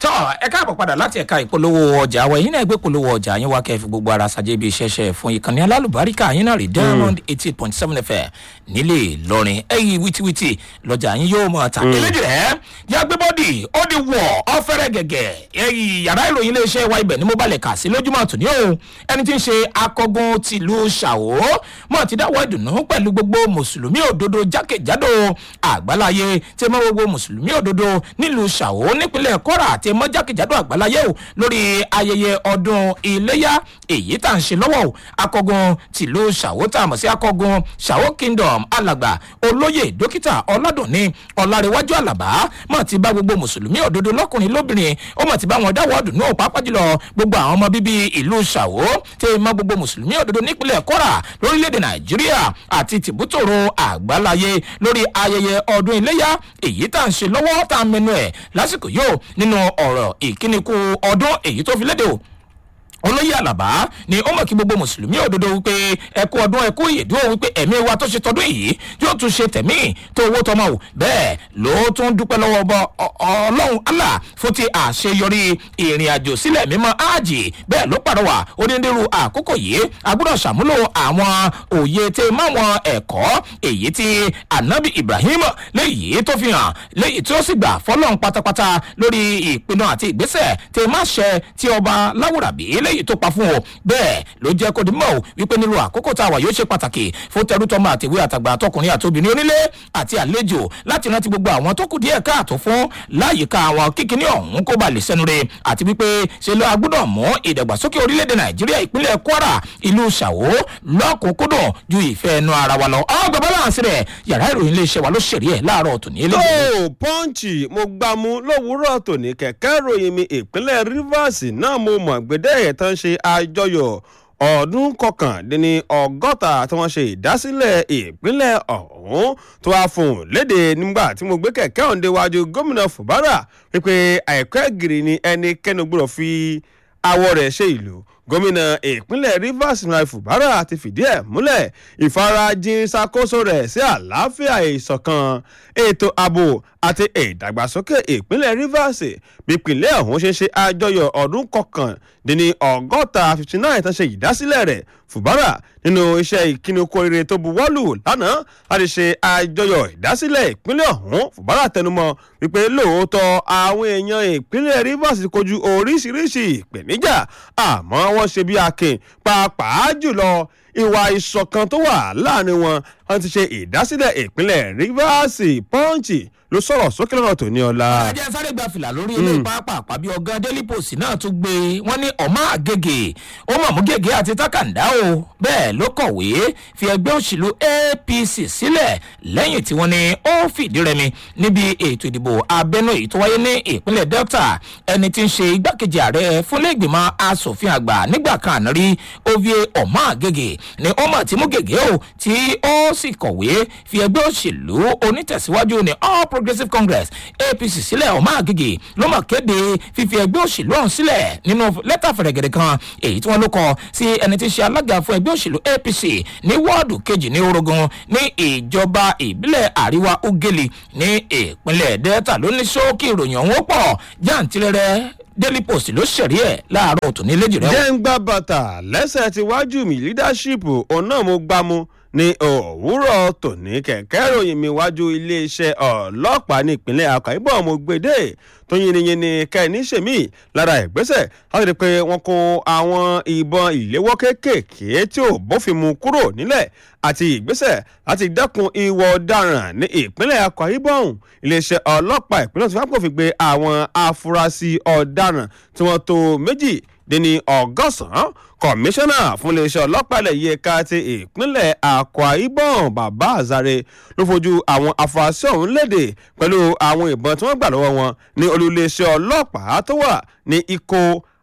tọ́ ẹ káàbọ̀ padà láti ẹ̀ka ìpolówó ọjà wa yín náà gbé polówó ọjà yín wá kẹ́ẹ̀fì gbogbo ara ṣàjẹ́ ibi iṣẹ́ṣẹ́ fún ìkànnì alálùbáríkà yín náà rí diamond eighty eight point seven fm nílé ìlọrin ẹ̀yìn wìtìwìtì lọ́jà yín yóò mọ̀ ta. eléjì rẹ̀ yá gbé bọ́dì ó di wọ̀ ọ́ fẹ́rẹ́ gẹ̀gẹ̀ ẹ̀yìn yàrá ìròyìn iléeṣẹ́ wa ibẹ̀ ni mo balẹ̀ kà sí lójúmọ́ àtúní o ẹni tí ń ṣe akọgun tìlú ṣàwó mọ̀ ti dáwọ́ ìdùnnú pẹ̀lú gbogbo mùsùlùmí òdodo jákèjádò àgbáláyé tí mọ́ gbogbo mùsùlùmí òdodo nílùú ṣàwó nípínlẹ̀ kọ́ra àti mọ́ jákèjádò àgbáláyé o lórí ayẹyẹ ọdún iléyà èyí tá à ń ṣe lọ́wọ́ o akọgun tìlú ṣàwó tá a mọ̀ sí akọgun ṣàwó kingdom alàgbà olóyè dókítà ọládùnní ọlárẹwájú àlàbá mọ̀ ti bá gbogbo mùsùlùmí òdodo lọ́kùnrin lóbìnrin ó mọ̀ ti bá wọn dáwọ́ ọdún náà pàápàá jùlọ gbogbo àwọn ọmọ bíbí ìlú ṣàwó tí mọ gbogbo mùsùlùmí òdodo nípínlẹ̀ kọ́ra lórílẹ̀‐èdè nàìjíríà àti tìbútòrò àgbáláyé lórí ayẹyẹ ọdún iléyà èyí tá à ń ṣe lọ́wọ́ tá a mẹnu ẹ̀ lásìkò yóò nínú ọ̀rọ̀ ìkíníkù ọdún èyí tó fi léde o olóyè àlàbá ni ó mọ̀ kí gbogbo mùsùlùmí òdodo wípé ẹkú ọdún ẹkú ìyèdúró wípé ẹ̀mí wa tó ṣe tọdún yìí yóò tún ṣe tẹ̀mí tó owó tọmọ o bẹ́ẹ̀ ló tún dúpẹ́ lọ́wọ́ ọba ọlọ́run allah fún ti àṣeyọrí ìrìn àjò sílẹ̀ mímọ́ áàjì bẹ́ẹ̀ ló pàrọwà onírúurú àkókò yìí agbọ́dọ̀ ṣàmúlò àwọn òye tẹ máwọn ẹ̀kọ́ èyí tí anabi ibrahim léyìí tó fi hàn léyìí tí ó sì gbà fọlọ́n pátápátá lórí ìpinnu àti ìgbésẹ̀ tẹ má ṣẹ tí ọba láwùrábí eléyìí tó pa fún o bẹ́ẹ̀ ló jẹ́ kó di mọ́ o wípé nílùú àkókò tá a wà yóò ṣe pàtàkì fún tẹrútọ́mọ àtìwé àtàgbà àtọkùnrin àtobìnrin onílé àti àlejò láti rántí gbogbo àwọn tó kù díẹ̀ káàtó fún láyìíká àwọn kíkiní ọ̀hún kó ba lè sẹ́nu re àti wípé ṣe ló agbọ́dọ̀ mú ìdàgbàsókè orílẹ̀-èdè nàìjíríà ìpínlẹ̀ kwara ìlú ṣàwó lọ́kùnkúndùn ju ìfẹ́ ẹnu ara wa lọ ọgbà báláǹsì rẹ̀ yàrá ìròyìn iléeṣẹ́ wa ló ṣèrè ẹ̀ láàárọ̀ tòní tó pọ́ǹchì mo gbámú lówùúrọ̀ tòní kẹ̀kẹ́ ròyìn mi ìpínlẹ̀ rivers náà mo mọ̀ gbẹdẹ́ ẹ̀ tán ṣe àjọyọ̀ ọdún kọkàndínní ọgọ́ta tí wọ́n ṣe ìdásílẹ̀ ìpínlẹ̀ ọ̀hún tó wá fún un léde nígbà tí mo gbé kẹ̀kẹ́ ọ̀hún déwájú gómìnà fubara wípé àìkọ́ ẹ̀gìrì ni ẹnikẹ́ni gbọ́dọ̀ fi awọ rẹ̀ ṣe ìlú gómìnà ìpínlẹ̀ rivers nrai fubara ti fìdí ẹ̀ múlẹ̀ ìfarajìn ṣàkóso rẹ̀ sí àlàáfíà ìṣọ̀kan ètò ààbò àti ìdàgbàsókè ìpínlẹ̀ rivers bípínlẹ̀ ọ̀hún ṣe ṣe àjọyọ̀ ọdún kọkàndínní ọgọ́ta fifty nine tó ṣe ìdásílẹ̀ rẹ̀ fubara nínú iṣẹ́ ìkíni oko rere tó buwọ́lù lánàá láti ṣe àjọyọ̀ ìdásílẹ̀ ìpínlẹ̀ ọ̀hún fubara tẹnumọ́ wípé lóòótọ́ àwọn èèyàn ìpínlẹ̀ rivers kojú oríṣiríṣi ìpèníjà àmọ́ wọ́n ṣe bí akin pàápàá jùlọ ìwà ìṣọ̀kan tó wà láàrin wọn wọn ti ṣe ìdásílẹ̀ ìpínlẹ̀ rivers pọ́ǹchì ló sọ̀rọ̀ sókè lọ́nà tó ní ọ̀la. ajá sáré gba fìlà lórí ilé pápá àpábí ọgá daily post náà tún gbé wọn ní ọmọ àgègè ó mọ̀ mú gègé àti tákàndá o bẹ́ẹ̀ ló kọ̀wé fi ẹgbẹ́ òṣèlú apc sílẹ̀ lẹ́yìn tí wọ́n ní ó fìdí rẹmi níbi ètò ìdìbò abẹ́nú èyí tó wáyé ní ìpínlẹ̀ delta ẹni tí ń ṣe igbákejì ààrẹ fúnlẹ́gbìmọ̀ asòfin àgbà nígbà kan àná rí ovie ọmọ àgègè ni ó mọ̀ tí mú gègé o tí ó sì kọ̀wé fi ẹgbẹ́ òṣèlú onítẹ̀síwájú ní all progressive congress apc sílẹ̀ ọmọ àgègè ló mọ̀ kéde fífi ẹgbẹ́ òṣèlú ọ̀hún sílẹ̀ nínú lẹ́tà fẹ̀rẹ̀gẹ̀dẹ̀ kan èyí tí wọ́n ló kọ sí ẹni tí ń ṣe alága fún ẹgbẹ́ òṣèlú apc ní wọ́ọ̀dù kejì ní orogun ní ìjọba ìbílẹ̀ àríwá ugeli ní ìpínlẹ̀ delta ló ní sókè ìròyìn ọ̀hún pọ̀ jáǹtirẹrẹ daily post ló ṣẹ̀rí ẹ̀ láàárọ̀ òtún ní lẹ́jì rẹ̀. jẹ́ ń gbá bàtà lẹ́sẹ̀ tí wájú mi leadership òun náà mo gbá mu ní òwúrọ̀ tòní kẹ̀kẹ́ ròyìn mi wájú iléeṣẹ́ ọlọ́pàá ní ìpínlẹ̀ àkàìbọ̀ mo gbèdé tó yìnyín ní kẹ́ni ṣèmí lára ìgbésẹ̀ láti rí i pé wọ́n kó àwọn ìbọn ìléwọ́ kéékèèké tí ò bófin mu kúrò nílẹ̀ àti ìgbésẹ̀ láti dẹ́kun ìwọ ọ̀daràn ní ìpínlẹ̀ àkàìbọ̀ iléeṣẹ́ ọlọ́pàá ìpínlẹ̀ tó fẹ́ fi gbé àwọn afurasí ọ̀daràn tí wọ́n tó méjì dín ní ọgọ́sàn-án kọmíṣánná fún iléeṣẹ́ ọlọ́pàá ilẹ̀ yìí ẹ̀ka ti ìpínlẹ̀ akwa ibom bàbá azare ló fojú àwọn afurasí ọ̀hún léde pẹ̀lú àwọn ìbọn tí wọ́n gbà lọ́wọ́ wọn ní olùléeṣẹ́ ọlọ́pàá tó wà ní ikó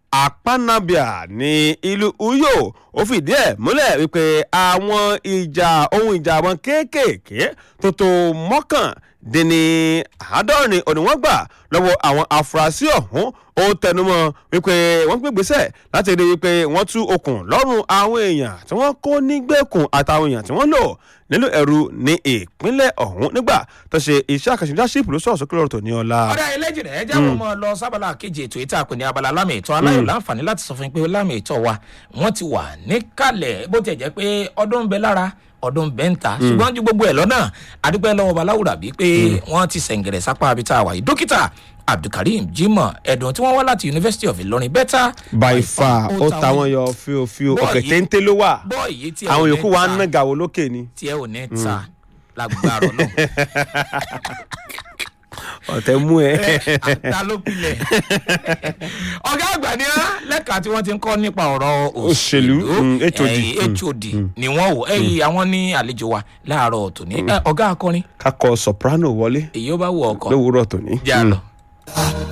apanabia ní ìlú uyo ó fìdí ẹ̀ múlẹ̀ wípé àwọn ìjà ohun ìjà wọn kéékèèké tó tó mọ́kàn dín ní àádọ́rin òní wọ́n gbà lọ́wọ́ àwọn afurasí ọ̀hún ó tẹnumọ́ wípé wọ́n gbé gbèsè láti rí wípé wọ́n tú okùn lọ́rùn àwọn èèyàn tí wọ́n kó nígbèkùn àtàwọn èèyàn tí wọ́n lò nílò ẹ̀rù ní ìpínlẹ̀ ọ̀hún nígbà tó ṣe iṣẹ́ àkànṣe leadership ló sọ̀rọ̀ sókè lọ́rọ̀ tó ní ọ̀la. ọ̀dà ẹlẹ́jìnlẹ̀ ẹ jáwọ́ mọ́ ọ lọ sábàlá kejì ètò ìta pè ní abala lámì ìtọ́ aláyọ̀ láǹfààní láti sọ fún yín pé lámì ìtọ́ wa wọ́n ti wà níkàlẹ̀ bó tiẹ̀ jẹ́ pé ọdún ń bẹ lára ọdún bẹ́ńtà ṣùgbọ́n ju gbogbo ẹ̀ lọ́nà àdúpẹ́ lọ́wọ́ baláwùrà bíi pé wọ́n ti sẹ̀ǹgẹ̀rẹ̀ sápá abí tá a wà yìí dókítà abdulkareem jimoh ẹ̀dùn tí wọ́n wá láti university of ilorin bẹ́tà by far ó ta wọn yọ fíofío Bọ́ọ̀ ọ̀kẹ́ yìí- téńté ló wà bọ́ọ̀ yìí tí ẹ ò àwọn ní yòókù wa ń ta- ná gàwó lókè ni tí ẹ ò ní ta lágbára náà ọ̀tẹ̀ mú ẹ. ta ló pilẹ̀. ọ̀gá àgbà ni á lẹ́ka tí wọ́n ti ń kọ́ nípa ọ̀rọ̀ Òṣèlú, mm, HOD, ẹ̀yìn hod ni wọ́n wò ẹ̀yìn àwọn ní àlejò wa láàárọ̀ tòní Ẹ, ọ̀gá akọrin kakọ soprano wọlé èyí ó bá wọ ọkọ̀ lówùúrọ̀ tòní. já lọ.